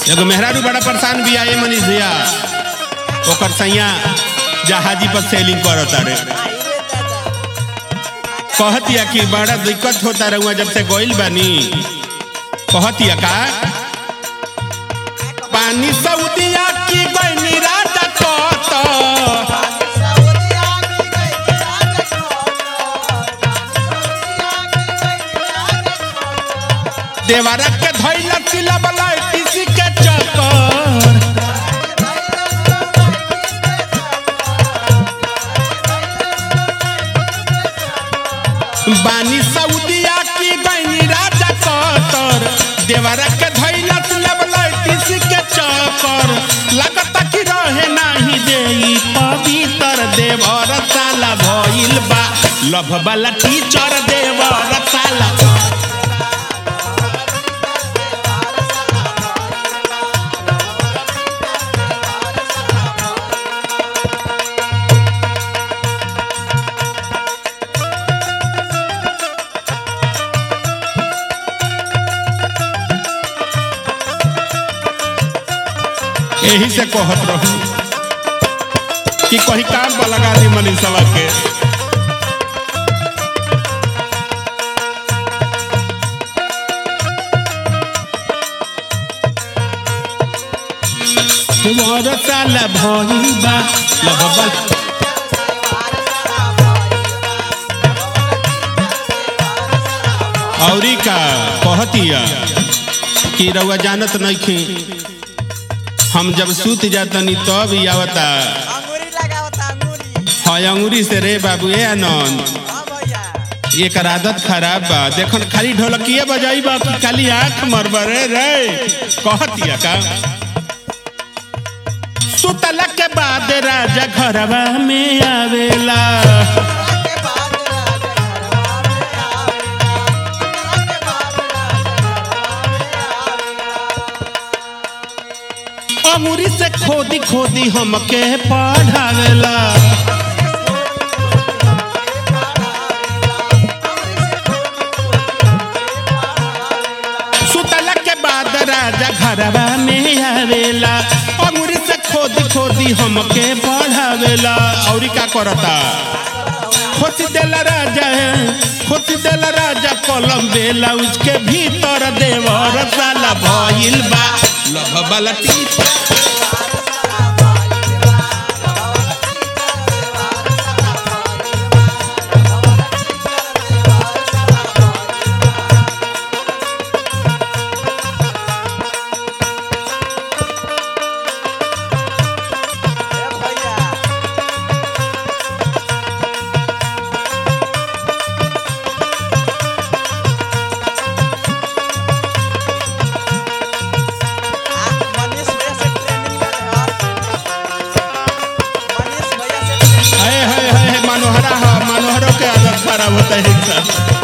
एगो मेहरारू बड़ा परेशान भी आए मनीष भैया ओकर सैया जहाजी पर सेलिंग करत रे कहतिया कि बड़ा दिक्कत होता रहुआ जब से गोइल बानी कहतिया का पानी सऊदिया की गइनी राजा कत देवारा के धइला तिला बला किसी के चक्कर बानी सऊदिया की गइनी राजा कतर देवारा के धइला तिला बला किसी के चक्कर लगता कि रहे नाही देई पवित्र देवर साला भइल बा लभ वाला टीचर देवर साला यही से कहत रहू कि कहीं काम पर लगा दी मनीषवा के तुम्हारा साला भइल बा लगबल औरी का कहतिया कि रउआ जानत नइखी हम जब सूत जातनी तब ही आवता अंगूरी लगावता अंगूरी है अंगूरी से रे बाबू ए आनंद हाँ भैया एकर आदत खराब बा देखन खाली ढोलकिए बजाई बा कि खाली आंख मरबरे रे कहतिया का सुतला के बाद राजा घरवा में आवेला के बाद राजा घरवा में आवेला के बाद राजा अंगूरी से खोदी खोदी हमके पढ़ावेला सुतला के बाद राजा घरवा में आवेला अंगूरी से खोदी खोदी हमके पढ़ावेला और का करता खोसी देला राजा खोसी देला राजा कलम बेला उसके भीतर देवर साला भइल बा लभ वाला टीचर भैया मनीष भैया से ट्रेनिंग ले मनीष भैया से ट्रेनिंग हाय हाय हाय मनोहरा हा मनोहरों के आदत खराब होता है इनका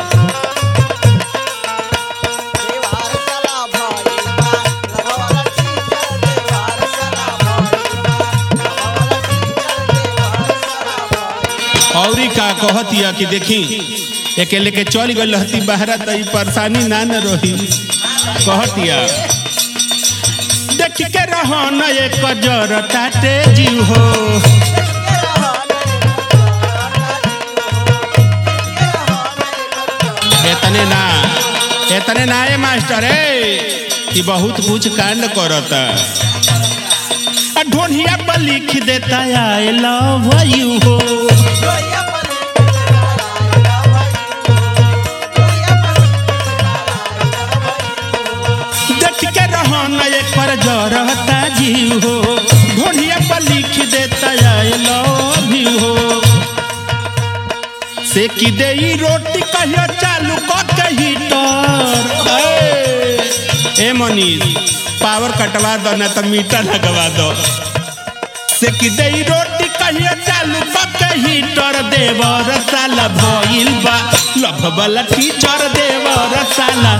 देवार साला भइलबा लगवाला टीचर देवार साला भइलबा लगवाला टीचर देवार साला भइलबा औरी का कहतिया कि देखी अकेले के चल गई रहती बहरा तो ई परेशानी ना न रही कहतिया देख के रहो न एक जर ताटे जीव हो एतने ना एतने ना ए मास्टर ए कि बहुत कुछ कांड करता आ ढोनिया पर लिख देता आई लव यू हो देख के रहो न एक पर जरता जीव हो ढोनिया पर लिख देता आई लव यू हो से की दे ई रोटी कहियो चालू क के हीटर ए, ए मनीष पावर कटवा दो ना तो मीटर लगवा दो से की दे ई रोटी कहियो चालू क के हीटर देवर साला भइल बा लभ वाला टीचर देवर साला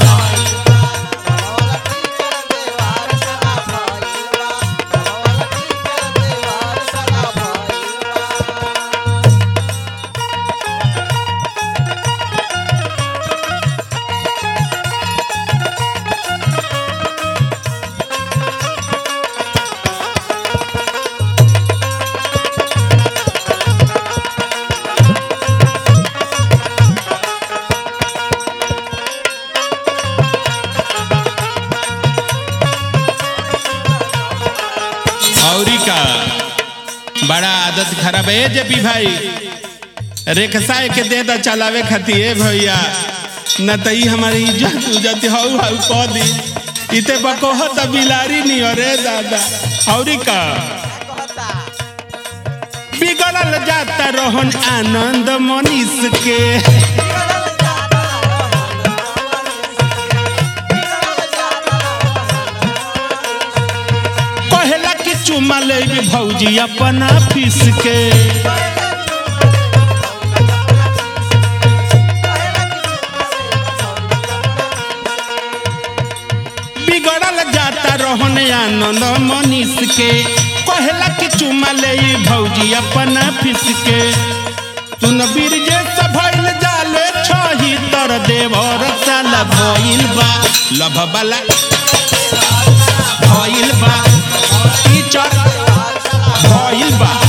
बड़ा आदत खराब है जेपी भाई रेखसा के दे दा चलावे खातिर ए भैया न त ई हमारी इज्जत उज्जत हौ हौ कह दी इते बकोह त बिलारी नहीं अरे दादा औरी का कहता बिगड़ल जाता रोहन आनंद मनीष के पहला कि चुमा ले भौजी अपन फीस के बिगड़ल जाता रोहन आनंद मनीष के पहला कि चुमा ले भौजी अपन फीस के तुन बीरजे से भइल जाले छही तर देवर साला भइल बा लभ वाला भइल बा टीचर भइल बा